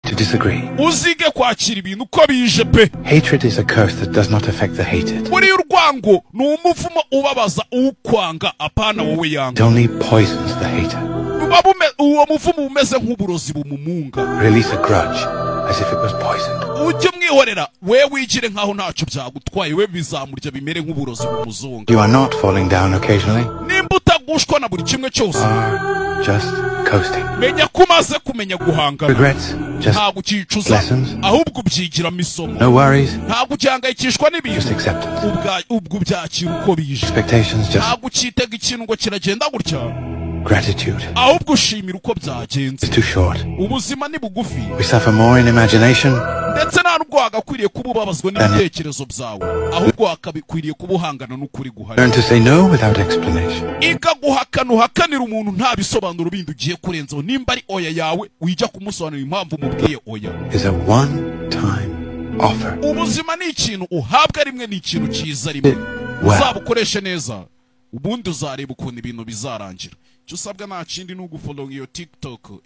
to disagree. uzige kwakira ibintu uko bije pe Hatred is a curse that does not affect the hated. buriya urwango ni umuvumo ubabaza uwukwanga apana wowe It yanga only poisons the hater. Buba bume- uwo muvumo uba umeze nk'uburozi bumumunga Release a grudge as if it was poison. ujye umwihorera we wigire nk'aho ntacyo byagutwaye we bizamurya bimere nk'uburozi bumuzunga You are not falling down occasionally, nimba utagushwa na buri kimwe cyose are just coasting. menya ko umaze kumenya guhangana Regrets, just ntabwo ucyicuza Lessons. ahubwo ubyigiramo isomo no worries, ntabwo ugihangayikishwa just n'ibintu acceptance. ubwa- ubwo ubyakira uko bije Expectations, just ntabwo ucyitega ikintu ngo kiragenda gutya gratitude. ahubwo ushimira uko byagenze It's too short. ubuzima ni bugufi We suffer more in imagination ndetse nta nubwo wagakwiriye kuba ubabazwa n'ibitekerezo byawe ahubwo wakabikwiriye kuba uhangana n'ukuri guhari Learn to say no without explanation. ikaguhakana uhakanira umuntu nta bisobanuro bindi ugiye kurenzaho nimba ari oya yawe wijya kumusobanurira impamvu umubwiye oya Is a one time offer. ubuzima ni ikintu uhabwa rimwe ni ikintu cyiza rimwe Wow. uzabukoreshe neza ubundi uzareba ukuntu ibintu bizarangira icyo usabwa nta kindi ni uguforonga iyo tiktok